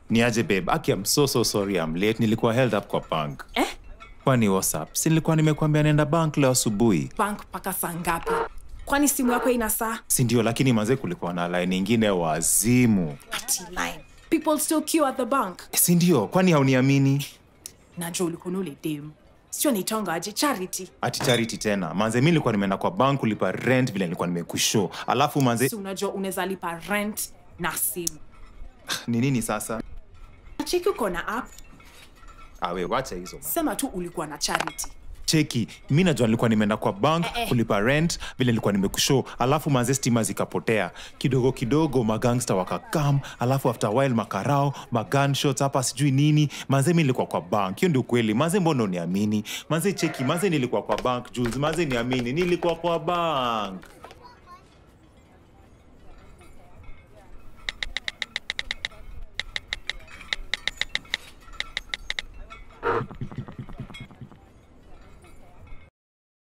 ni aje babe aki I'm so so sorry I'm late nilikuwa held up kwa bank Eh? kwani whatsapp si nilikuwa nimekuambia naenda bank leo asubuhi bank mpaka saa ngapi kwani simu yako ina saa si ndio lakini manze kulikuwa na line ingine wazimu ati line people still queue at the bank si ndio kwani hauniamini najua ulikuwa na ule dem sio nitonga aje charity ati charity tena manze mi nilikuwa nimeenda kwa bank kulipa rent vile nilikuwa nimekushow alafu manze si unajua unaweza lipa rent na simu ni nini sasa cheki uko na app awe wacha hizo man. sema tu ulikuwa na charity cheki mi najua nilikuwa nimeenda kwa bank Eh, eh. kulipa rent vile nilikuwa nimekushow alafu manze stima zikapotea kidogo kidogo magangsta wakakam alafu after a while makarao magunshots hapa sijui nini manze mi nilikuwa kwa bank hiyo ndio kweli manze mbona uniamini manze cheki manze nilikuwa kwa bank juzi manze niamini nilikuwa kwa bank